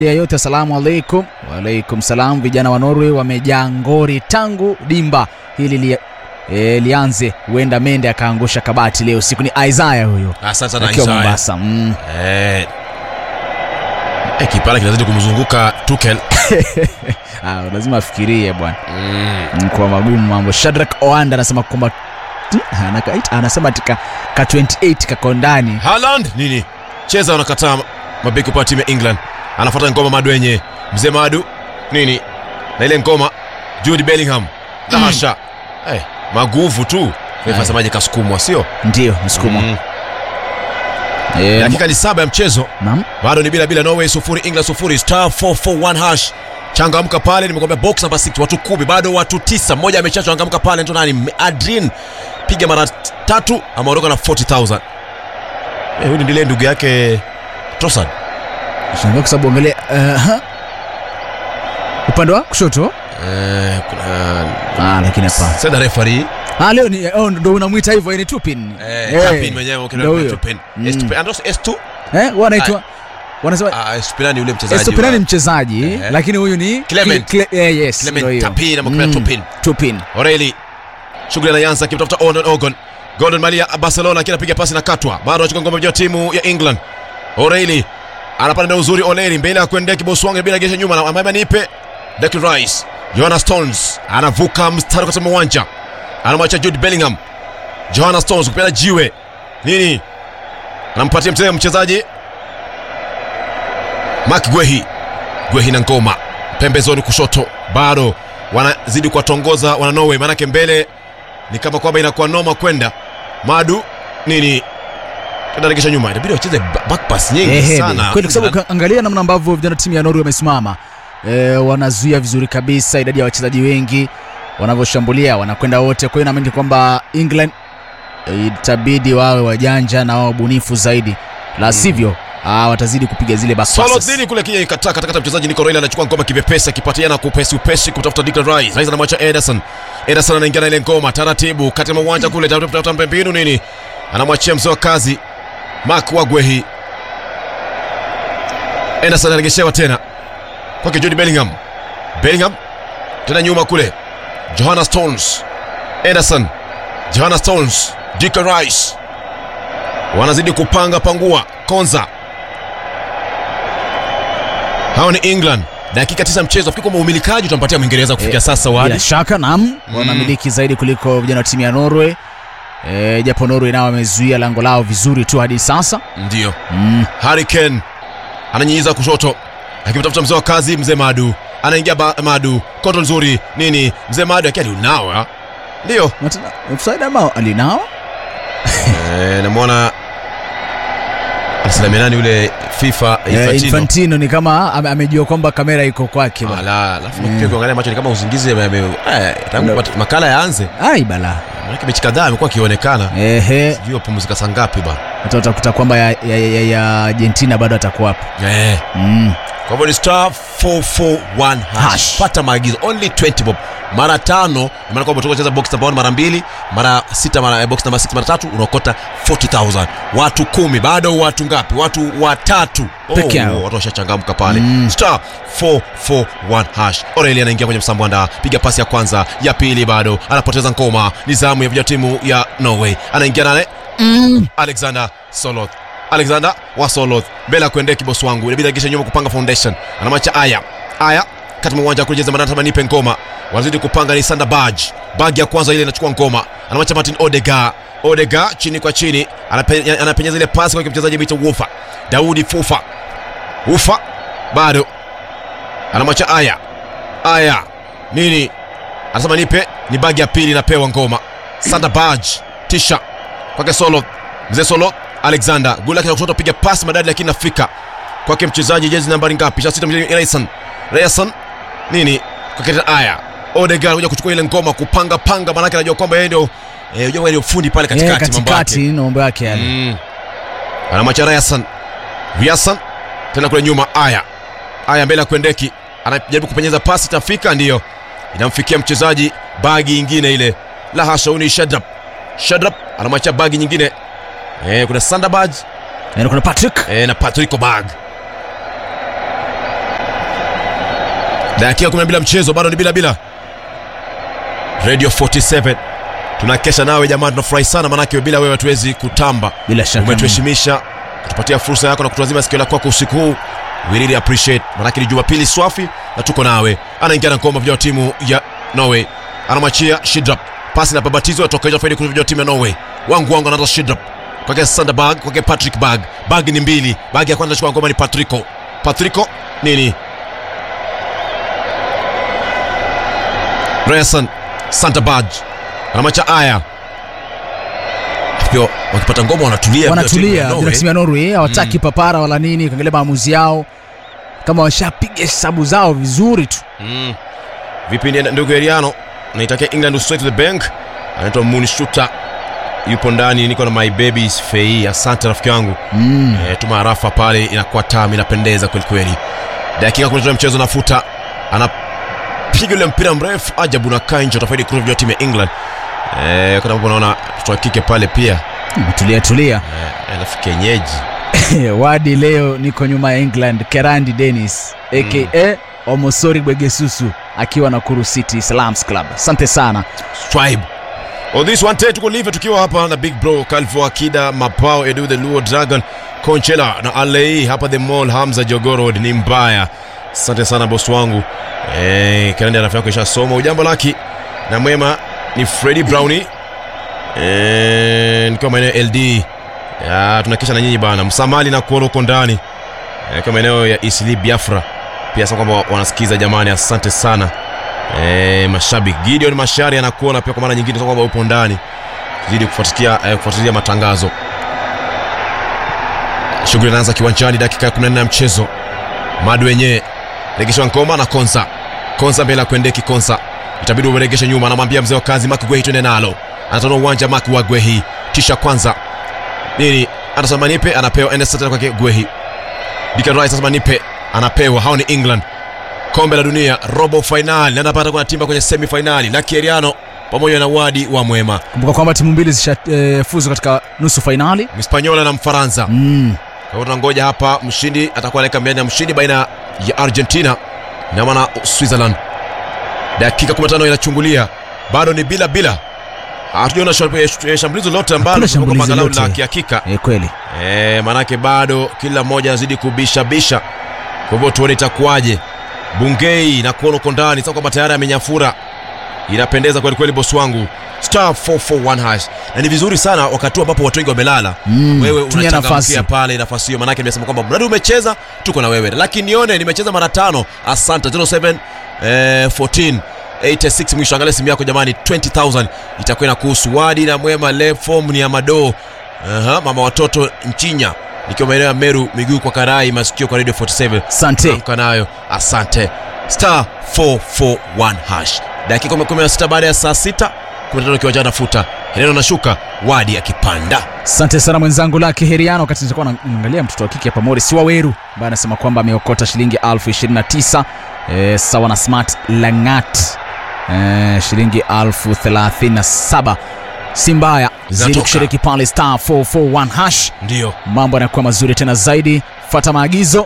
ya yote asalamu alaikum. Waalaikum salam. Vijana wa Norway wamejaa ngori tangu dimba hili li, e, lianze. Huenda Mende akaangusha kabati leo usiku. Ni Isaiah huyo Asante sana akiwa Isaya. Mombasa. Mm. Eh, eh, kipara kinazidi kumzunguka Tuchel. Ah, lazima afikirie bwana, Mm. Mm, kwa magumu mambo. Shadrack Oanda anasema kwamba Hmm, anaka- anasema tika ka 28 kako ndani Haaland nini? Cheza wanakataa mabeki upande wa timu ya England. Anafuata ngoma Madwenye. Mzee Madu nini? Na ile ngoma Jude Bellingham. Na Mm. hasha. Eh, maguvu tu. Refa Aya. semaje kasukumwa sio? ndio msukumo Mm. Eh, Dakika ni saba ya mchezo. naam. bado ni bila bila norway sufuri england sufuri star 441 hash changamka pale nimekwambia box number 6 watu kumi bado watu tisa mmoja ameshachangamka pale ndo nani adrin piga mara tatu ameondoka na 40000 eh, huyu ndiye ndugu yake Trossard Shangaa kwa sababu angalia uh, ha. upande wa kushoto eh, kuna ah, lakini hapa senda referee ah, leo ni oh, ndo unamwita hivyo ni Tupin eh, Eh, Tapin mwenyewe ukina ndo huyo. Tupin Mm. S2 and also S2 eh, wanaitwa wanasema ah S2 ni yule mchezaji Estopina wa- ni mchezaji Eh. lakini huyu ni Clement. Cle- eh, yes, Clement ndo hiyo. Tapin ama Clement Tupin. Tupin. Oreli shughuli anaanza akimtafuta Onon Ogon. Gordon Malia Barcelona akiwa anapiga pasi na katwa. Bado anachukua ngome ya timu ya England. Oreli anapanda na uzuri Oleri mbele ya kuendea kiboswange bila gesha nyuma na ambaye nipe Declan Rice. Johanna Stones anavuka mstari katika uwanja. Anamwacha Jude Bellingham. Johanna Stones kupeana jiwe. Nini? Anampatia mzee mchezaji Mark Gwehi. Gwehi na ngoma pembezoni kushoto bado wanazidi kuwatongoza wana Norway, maanake mbele ni kama kwamba inakuwa noma kwenda madu nini tunaregesha nyuma, inabidi wacheze ba- back pass nyingi Ehe, sana kweli kwa sababu angalia namna ambavyo vijana timu ya Norway wamesimama eh, wanazuia vizuri kabisa idadi ya wachezaji wengi wanavyoshambulia wanakwenda wote. Kwa hiyo naamini kwamba England eh, itabidi wawe wajanja na wawe bunifu zaidi, la sivyo ah, watazidi kupiga zile back Solo passes. dhini kule kija ikataa katakata mchezaji Nico Reina anachukua ngoma kivepesi akipatiana kupesi upesi kutafuta Declan Rice. Rice anamwacha Ederson. Ederson anaingia na ile ngoma taratibu kati ya uwanja kule tafuta mbinu nini. Anamwachia mzee wa kazi Mark Wagwehi. Ederson anaregeshewa tena kwake Jude Bellingham. Bellingham tena nyuma kule. Johanna Stones. Ederson. Johanna Stones. Declan Rice. Wanazidi kupanga pangua. Konza hawa ni England. Dakika tisa mchezo, fikiri kwamba umilikaji utampatia Mwingereza kufikia Eh, sasa Bila wadi shaka naam, wanamiliki zaidi kuliko vijana wa timu ya Norway. E, japo Norway nao wamezuia lango lao vizuri tu hadi sasa ndio. mm. Harry Kane ananyinyiza kushoto akimtafuta mzee wa kazi, mzee Madu anaingia ba- Madu, koto nzuri nini, mzee Madu akiwa aliunawa ndio Matana- offside ama alinao eh, namwona alisalamia nani yule FIFA Eh, Infantino. Infantino ni kama ame- amejua kwamba kamera iko kwake bwana. Ala, alafu Mm. pia kuangalia macho ni kama usingizi ame- ame- eh, tangu Ndio. mat- makala yaanze, Ai bala. maana mechi kadhaa amekuwa akionekana, Ehe, sijui wapumzika saa ngapi bana. hata utakuta kwamba ya, ya, ya, ya Argentina bado atakuwa hapo. Eh. Mm. Kwa hivyo ni star 441 hash. Hash. Pata maagizo only 20 bob. Mara tano, maana kwamba kucheza box number 1 mara mbili, mara sita mara eh, box number 6 mara tatu unaokota 40000. Watu kumi, bado watu ngapi? Watu watatu. Peke yao. watu washachangamka pale. Mm. Star 441 hash. Aurelia anaingia kwenye msambwanda, piga pasi ya kwanza, ya pili bado anapoteza ngoma. Ni zamu ya vijana timu ya Norway. Anaingia nale Mm. Alexander Soloth. Alexander wa Soloth mbele ya kuendea kibosi wangu, inabidi agisha nyuma kupanga foundation. Anamacha aya aya kati mwa uwanja kucheza manata manipe ngoma, wanazidi kupanga ni Sander Baj. Bag ya kwanza ile inachukua ngoma, anamacha Martin Odega. Odega chini kwa chini, anape, anapenyeza ile pasi kwa mchezaji Mito Wufa. Daudi Fufa. Ufa bado anamwacha aya aya nini, anasema nipe, ni bagi ya pili inapewa ngoma. Sander Baj tisha kwake Solo, mzee Solo Alexander goli lake la kushoto, piga pasi madadi, lakini nafika kwake mchezaji jezi nambari ngapi? Sasa sita, mchezaji Rayson Rayson nini kwake tena aya Odegaard kuja kuchukua ile ngoma kupanga panga, manake anajua kwamba yeye ndio eh, unajua yeye ndio fundi pale Eh, katikati, mambo katikati yake na mambo yake yale. mm. Anamwacha Rayson Rayson tena kule nyuma, aya aya mbele ya kuendeki, anajaribu kupenyeza pasi, tafika ndiyo inamfikia mchezaji, bagi ingine ile la hasha, huyu ni Shadrap Shadrap anamwacha bagi nyingine eh, kuna Sandabaj Na kuna Patrick eh, na Patrick Bag dakika 12 mchezo bado ni bila bila radio 47 tunakesha nawe jamaa tunafurahi sana manake bila wewe hatuwezi kutamba bila shaka umetuheshimisha kutupatia fursa yako na kutuazima sikio la kwako usiku huu we really appreciate manake ni jumapili swafi na tuko nawe anaingia na ngoma vijana wa timu ya norway anamwachia shidrap pasi na babatizo atoka nje faidi vijana wa timu ya norway wangu wangu anaanza shidrap kwake sanderbag kwake patrick bag bag ni mbili bag ya kwanza chukua ngoma ni patrico patrico nini Reyerson Santabaj anamacha aya pia wakipata ngoma wanatulia wanatulia Norway. bila timu ya Norway hawataki papara wala nini kuangalia maamuzi yao kama washapiga hesabu zao vizuri tu Mm. vipi ni ndugu Eriano naitakia England straight to the bank anaitwa Moonshuta yupo ndani niko na my babies fei asante rafiki yangu mm. e, tuma harafa pale inakuwa tamu inapendeza kwelikweli dakika kuleta mchezo nafuta anapiga ule mpira mrefu ajabu na kanjo tafaidi kuruvia timu ya England e, kuna mambo naona mtoto wa kike pale pia tulia tulia e, alafu kenyeji wadi leo niko nyuma ya england kerandi denis aka omosori bwegesusu akiwa na kuru city salams club asante sana tribe On this one day tuko live tukiwa hapa na big bro Calvo Akida Mapao Edu the Luo Dragon Conchela na Alei hapa the mall Hamza Jogoro ni mbaya. Asante sana boss wangu. Eh, kalenda rafiki yako ishasoma ujambo laki na mwema ni Freddy Brownie. Eh, nikiwa maeneo LD. Ya, tunakisha na nyinyi bana. Msamali na kuoro uko ndani. Eh, kama maeneo ya Isli Biafra. Pia sasa kwamba wanasikiza jamani, asante sana. E, mashabiki Gideon Mashari anakuona pia kwa mara nyingine sasa kwamba upo ndani zidi kufuatilia eh, kufuatilia matangazo. Shughuli inaanza kiwanjani dakika ya 14 ya mchezo. Madu wenyewe regeshwa Nkoma na Konsa. Konsa mbele ya kuendeki Konsa. Itabidi uregeshe nyuma anamwambia mzee wa kazi Mark Gwehi twende nalo. Anatoa uwanja Mark wa Gwehi. Tisha kwanza. Nini? Anderson Manipe anapewa Enes tena kwake Gwehi. Declan Rice sasa Manipe anapewa hao ni England kombe la dunia robo fainali na anapata kuna timba kwenye semi fainali na Kieriano pamoja na Wadi wa Mwema, kumbuka kwamba timu mbili zishafuzu katika nusu fainali Mhispanyola na Mfaransa. mm. Kwa hiyo tunangoja hapa, mshindi atakuwa anaweka mbiani ya mshindi baina ya Argentina na maana Switzerland. Dakika 15 inachungulia, bado ni bila bila, hatujaona shambuli- eh, shambulizi lolote ambalo Hakuna limekuwa shambulizi angalau lolote. la kihakika e, kweli e, maanake bado kila mmoja anazidi kubishabisha. Kwa hivyo tuone itakuwaje. Bungei na kuona uko ndani sasa, kwamba tayari amenyafura, inapendeza kweli kweli, bosi wangu star 441 hash, na ni vizuri sana wakati huu ambapo watu wengi wamelala Mm, wewe tumia unachangamkia nafasi. pale nafasi hiyo, manake nimesema kwamba mradi umecheza tuko na wewe, lakini nione nimecheza mara tano. Asante 07 eh, 14 86 mwisho. Angalia simu yako jamani, 20000 itakuwa inakuhusu. Wadi na Mwema, le form ni ya Mado. Aha, mama watoto Nchinya, nikiwa maeneo ya Meru, miguu kwa karai, masikio kwa Radio 47 asante amka nayo. Asante star 441 hash, dakika 16 baada ya saa 6 15 kiwanjani, nafuta Heleno nashuka, Wadi akipanda asante sana mwenzangu lake heriano wakati nitakuwa naangalia mtoto wa kike hapa morris waweru ambaye anasema kwamba ameokota shilingi elfu 29 e, sawa na smart langat e, shilingi elfu 37 si mbaya zidi Zinatoka. kushiriki pale star 441 hash ndio mambo yanakuwa mazuri tena zaidi fata maagizo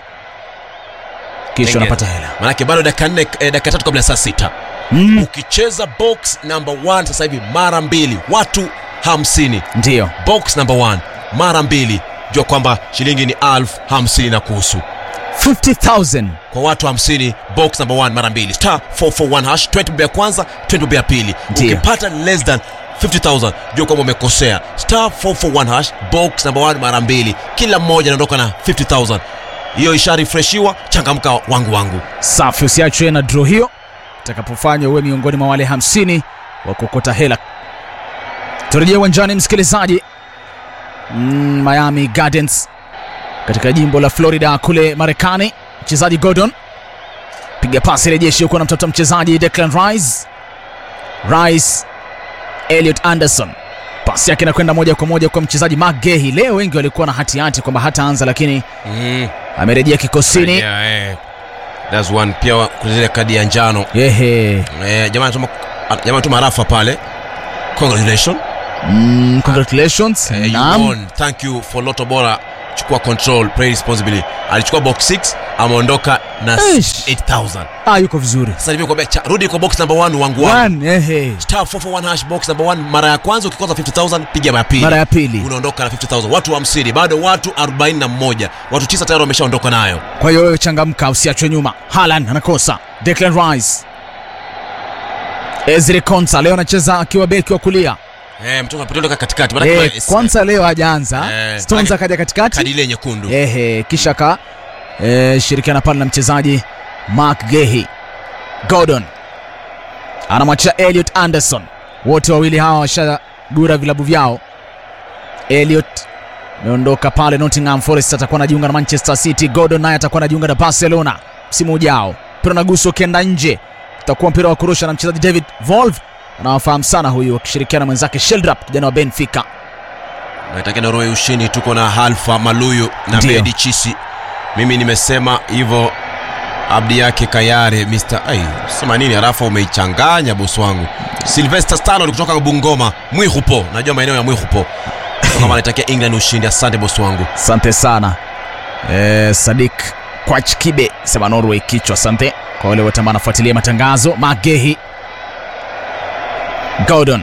kisha Tengeza. unapata hela manake bado dakika nne eh, dakika tatu kabla ya saa sita mm, ukicheza box number one sasa hivi mara mbili watu hamsini ndiyo box number one mara mbili jua kwamba shilingi ni alfu hamsini na kuhusu 50000 kwa watu hamsini box number one mara mbili star 441 hash 20 bob ya kwanza 20 bob ya pili Ndiyo. ukipata less than 50000 jua kwamba umekosea star 441 hash box number one mara mbili kila mmoja anaondoka na 50000 hiyo isharifreshiwa changamka wangu wangu safi usiachwe na dro hiyo itakapofanywa uwe miongoni mwa wale 50 wa kuokota hela turejea uwanjani msikilizaji mm, miami gardens katika jimbo la florida kule marekani mchezaji gordon piga pasi rejeshi huko na mtoto mchezaji declan rice rice eliot anderson pasi yake inakwenda moja kwa moja kwa mchezaji mcgehi leo wengi walikuwa na hatihati kwamba hataanza lakini mm. amerejea kikosini Yeah, eh. That's one pia wa- kuna zile kadi ya njano yehe eh, jamani tuma jamani tuma rafa pale congratulations Mm, congratulations eh, you Naam. won thank you for loto bora chukua control play responsibly alichukua box 6 ameondoka na Eish. 8000 ah, yuko vizuri sasa hivi kwambia cha- rudi kwa box number 1 wangu wangu One, ehe. star 441 hash box number 1 mara ya kwanza ukikosa 50000 piga mara ya pili mara ya pili unaondoka na 50000 watu 50 bado watu 41 watu 9 tayari wameshaondoka nayo kwa hiyo wewe changamka usiachwe nyuma halan anakosa Declan Rice Ezri Konsa leo anacheza akiwa beki wa kulia eh mtoto apotoleka katikati maana eh, kwanza leo hajaanza Eh, Stones manake- akaja katikati kadi ile nyekundu ehe kisha ka eh, shirikiana pale na mchezaji Mark Gehi Gordon anamwachia Elliot Anderson wote wawili hawa washagura vilabu vyao Elliot ameondoka pale Nottingham Forest atakuwa anajiunga na Manchester City Gordon naye atakuwa anajiunga na Barcelona msimu ujao mpira unagusa ukienda nje utakuwa mpira wa kurusha na mchezaji David Volve anawafahamu sana huyu akishirikiana na mwenzake Sheldrop kijana wa Benfica naitakia Norway ushindi tuko na Halfa Maluyu na Ndio. Bedi Chisi mimi nimesema hivyo abdi yake Kayare Mr. Ai, sema nini harafa umeichanganya bosi wangu Sylvester Stallone kutoka Bungoma Mwihupo najua maeneo ya Mwihupo kama anaitakia England ushindi asante bosi wangu asante sana eh, Sadik Kwachkibe sema Norway kichwa asante kwa wale wote ambao wanafuatilia matangazo Magehi Gordon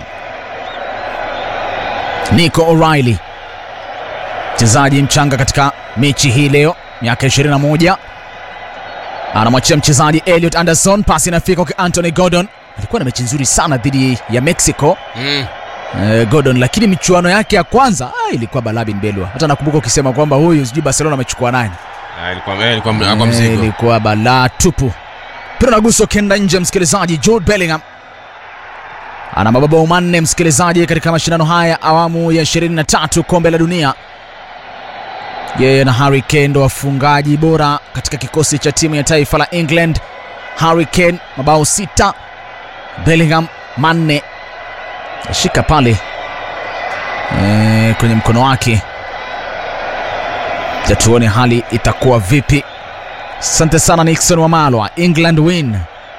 Nico O'Reilly mchezaji mchanga katika mechi hii leo miaka 21 anamwachia mchezaji Elliot Anderson pasi inafika kwa Anthony Gordon alikuwa na mechi nzuri sana dhidi ya Mexico mm. eh, Gordon lakini michuano yake ya kwanza ah, ilikuwa Balabin Belwa. Hata nakumbuka ukisema kwamba huyu sijui Barcelona amechukua nani, Ah, ilikuwa eh, ilikuwa ilikuwa Eh, mzigo ilikuwa balaa tupu. Mpira unagusa ukienda nje, msikilizaji. Jude Bellingham ana mabao manne, msikilizaji, katika mashindano haya awamu ya 23 kombe la dunia. Yeye na Harry Kane ndo wafungaji bora katika kikosi cha timu ya taifa la England. Harry Kane mabao sita, Bellingham manne shika pale e, kwenye mkono wake ja tuone hali itakuwa vipi asante sana nixon wamalwa england win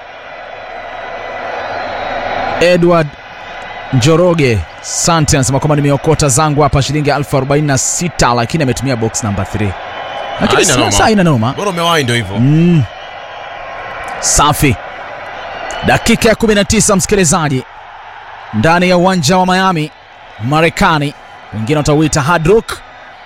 edward njoroge sante anasema kwamba nimeokota zangu hapa shilingi elfu 46 lakini ametumia box number 3 lakini Haina noma. sasa haina noma bora umewahi ndio hivyo Mm. Safi. Dakika ya 19 msikilizaji, ndani ya uwanja wa Miami, Marekani, wengine watauita Hard Rock.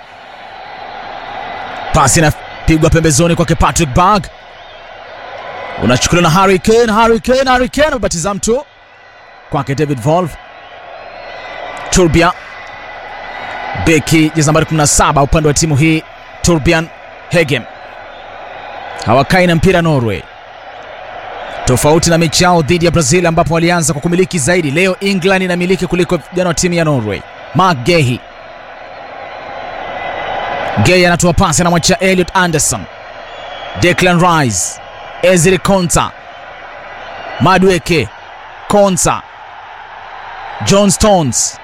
Pasi inapigwa pembezoni kwake Patrick Berg, unachukuliwa na Harry Kane. Harry Kane, Harry Kane amebatiza mtu kwake David Volve. Turbia beki jezi nambari 17 upande wa timu hii, Turbian Hegem hawakai na mpira Norway, tofauti na mechi yao dhidi ya Brazil ambapo walianza kwa kumiliki zaidi. Leo England inamiliki kuliko vijana wa timu ya Norway. Mark Gehi Gehi anatoa pasi, anamwachia Elliot Anderson, Declan Rice, Ezri Konsa, Madweke Konsa, John Stones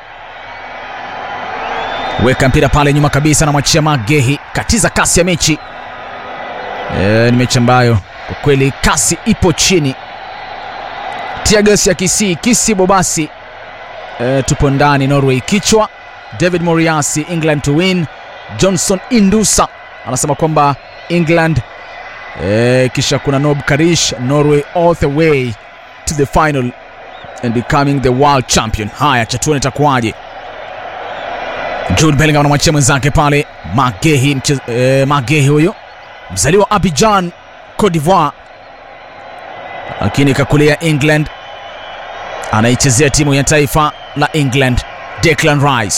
weka mpira pale nyuma kabisa, anamwachia Mark Gehi, katiza kasi ya mechi. E, ni mechi ambayo kwa kweli kasi ipo chini. Tiagas ya Kisii Kisi Bobasi e, tupo ndani Norway kichwa. David Moriasi England to win. Johnson Indusa anasema kwamba England e, kisha kuna Nob Karish Norway all the way to the final and becoming the world champion. Haya, chatuone itakuwaje. Jude Bellingham anamwachia mwenzake pale Magehi, mche, e, Magehi huyo mzaliwa Abidjan, Cote d'Ivoire, lakini kakulia England, anaichezea timu ya taifa la England. Declan Rice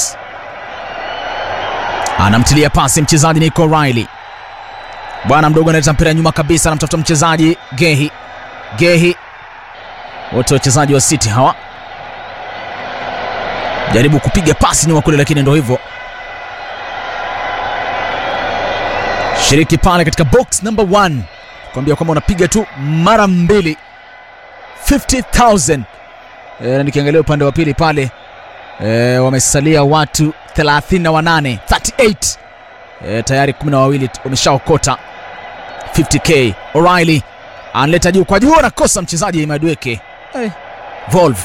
anamtilia pasi mchezaji Nico O'Reilly, bwana mdogo analeta mpira nyuma kabisa, anamtafuta mchezaji Gehi. Gehi, wote wachezaji wa City hawa, jaribu kupiga pasi nyuma kule, lakini ndo hivyo shiriki pale katika box number 1 kuambia kwamba unapiga tu mara mbili 50000 e, na nikiangalia upande wa pili pale e, wamesalia watu 38 38 e, tayari kumi na wawili wameshaokota 50k O'Reilly analeta juu kwa juu anakosa mchezaji Madweke hey. Volve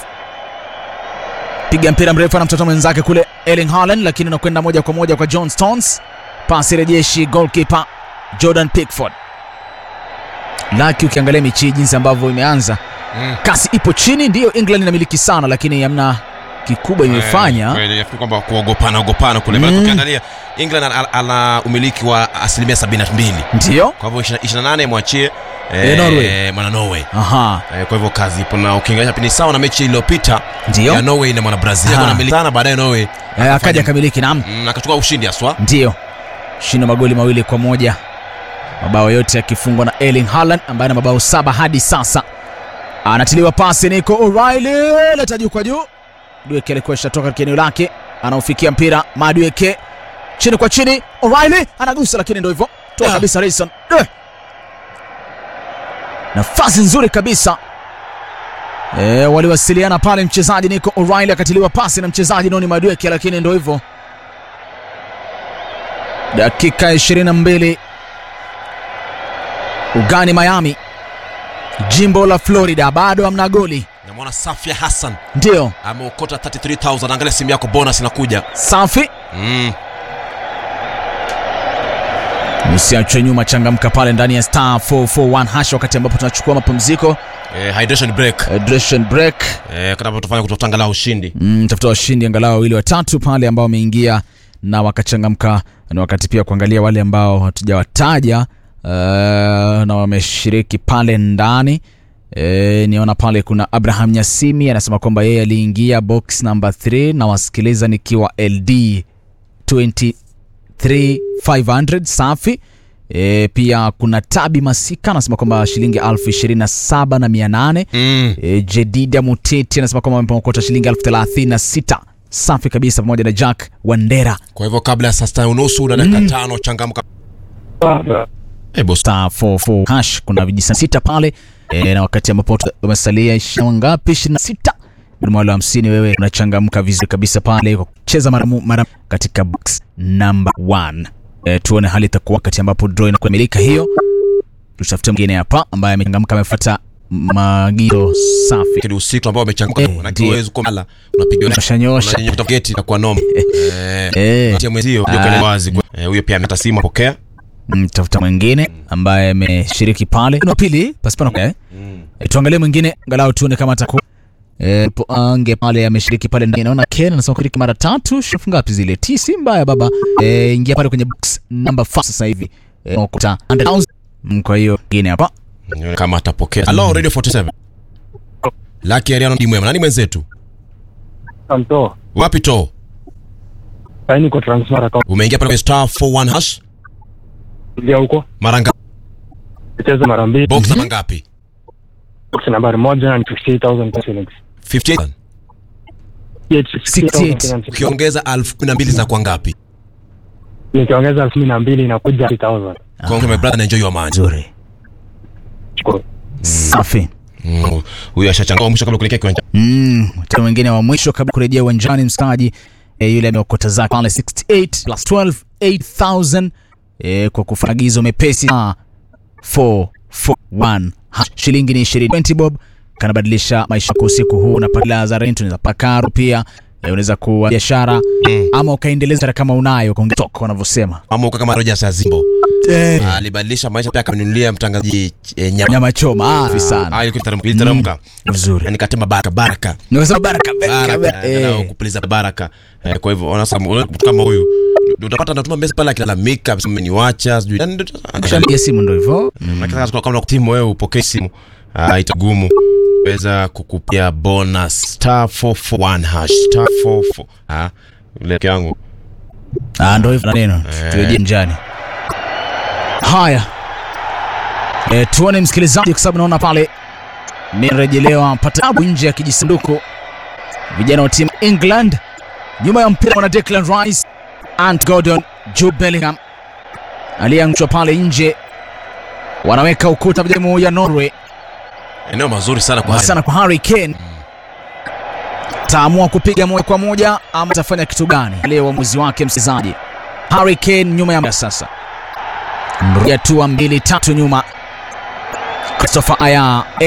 piga mpira mrefu na mtoto mwenzake kule Erling Haaland lakini unakwenda moja kwa moja kwa John Stones pasi rejeshi goalkeeper Jordan Pickford. Laki, ukiangalia mechi hii jinsi ambavyo imeanza, Mm. kasi ipo chini, ndiyo England inamiliki sana, lakini hamna kikubwa imefanya. Eh, kweli, nafikiri kwamba kuogopana ogopana kule Mm. mm. ukiangalia England ana, ana umiliki wa asilimia 72 Ndiyo, kwa hivyo 28 mwachie Eh, Norway. mwana Norway aha, eh, kwa hivyo kazi ipo na ukiangalia ni sawa na mechi iliyopita ndiyo ya Norway na mwana Brazil Aha. wanamiliki sana baadaye Norway Eh, akaja kamiliki, naam. mm, akachukua ushindi haswa Ndiyo, shinda magoli mawili kwa moja, mabao yote yakifungwa na Erling Haaland ambaye ana mabao saba hadi sasa. Anatiliwa pasi Nico O'Reilly, leta juu kwa juu. Dueke alikuwa ishatoka katika eneo lake, anaufikia mpira Madueke chini kwa chini, O'Reilly anagusa, lakini ndio hivyo toa Ah. kabisa Rayson. Eh. Nafasi nzuri kabisa E, waliwasiliana pale mchezaji Nico O'Reilly akatiliwa pasi na mchezaji Noni Madueke, lakini ndio hivyo dakika 22 ugani Miami, jimbo la Florida, bado hamna goli. namwona Safia Hassan Ndio ameokota 33000 angalia simu yako bonus inakuja safi, mm. usiachwe nyuma, changamka pale ndani ya star 441 hash, wakati ambapo tunachukua mapumziko eh, hydration break hydration break. eh, kama tufanya kutafuta angalau ushindi Mm, tafuta washindi angalau wawili watatu pale ambao wameingia na wakachangamka. Ni wakati pia kuangalia wale ambao hatujawataja uh, na wameshiriki pale ndani. E, niona pale kuna Abraham Nyasimi anasema kwamba yeye aliingia box number 3 na wasikiliza nikiwa LD 23500 safi. E, pia kuna Tabi Masika anasema kwamba shilingi elfu ishirini na saba na mia nane mm. E, Jedida Muteti anasema kwamba amepokota shilingi elfu thelathini na sita safi kabisa, pamoja na Jack Wandera kwa hivyo kabla ya saa sita unusu na dakika tano changamka eh, boss star 44 hash. Kuna vijisa sita pale e, na wakati ambapo tu- umesalia ishirini ngapi? ishirini na sita wale hamsini, wewe unachangamka vizuri kabisa pale kwa kucheza mara mu- mara katika box number 1. E, tuone hali itakuwa wakati ambapo draw inakamilika hiyo. Tutafute mwingine hapa ambaye amechangamka amefuata maagizo safi. kile usiku ambao wamechangamka Eh, na ndio. kiwezo kumala unapiga Nyosha nyosha. unanyosha geti na kwa noma eh Eh. tia mwenzio ndio Ah. kale wazi kwa- eh, huyo pia ameta simu apokea Mm, tafuta mwingine ambaye ameshiriki pale Kuna wa pili pasipana eh? E, tuangalie mwingine angalau tuone kama atakuwa e, ange pale ameshiriki pale ndani. Naona Ken anasema kushiriki mara tatu, shilingi ngapi zile? T si mbaya baba. E, ingia pale kwenye box number 5 sasa hivi. E, ukuta 100,000. Mm, Kwa hiyo mwingine hapa Nione kama atapokea hello radio 47 Lucky Ariano ndimu nani mwenzetu Santo, wapi to saini niko transfer account umeingia pale kwenye star 41 hash ndio huko. mara ngapi Nicheza mara mbili. box namba ngapi Box nambari moja na 58000 shillings. 58 Yeah, 68. 68,000 shillings. ukiongeza 12000 za kwa ngapi Nikiongeza elfu kumi na mbili inakuja 3000. kwa my brother enjoy your man nzuri. Shukuru. Safi. Mm, huyo ashachangua mwisho kabla kuelekea kiwanja Mm, tena mwingine wa mwisho kabla kurejea uwanjani msikaji e, yule ameokota zake pale 68 plus 12 8000 e, kwa kufagizo mepesi ah, 441 Ha, shilingi ni 20 20 bob kanabadilisha maisha kwa usiku huu unapata za rent unaweza pakaru pia e, unaweza kuwa biashara Mm. ama ukaendeleza kama unayo kaongetoka wanavyosema ama uka kama Rogers Azimbo eh, alibadilisha maisha pia akamenunulia mtangazaji eh, nyama nyama choma ah, Ah, sana ilikuwa iteremka- iliteremka vizuri yani katema baraka baraka nikasema baraka baraka baraka eh, eh. kupuliza baraka eh, kwa hivyo ona sasa mtu kama huyu ndio utapata anatuma message pale akilalamika sema umeniwacha sijui yani ndio Ukishapiga simu ndo hivyo Lakini sasa kama timu wewe upokee simu ah, itagumu weza kukupia bonus star 441 hash star 44 ah ile yangu Ah, ndo hivyo na neno Eh. turejee njani. Haya, e, tuone msikilizaji, kwa sababu naona pale mirejelewa patabu nje ya kijisanduku. Vijana wa timu England nyuma ya mpira wana Declan Rice, Ant Gordon, Jude Bellingham aliyeangushwa pale nje, wanaweka ukuta timu ya Norway eneo mazuri sana kwa sana kwa Harry Kane. Taamua kupiga moja kwa moja ama atafanya kitu gani? Leo uamuzi wake mchezaji. Harry Kane nyuma ya sasa, mrudia hatua mbili tatu nyuma. Christopher Aya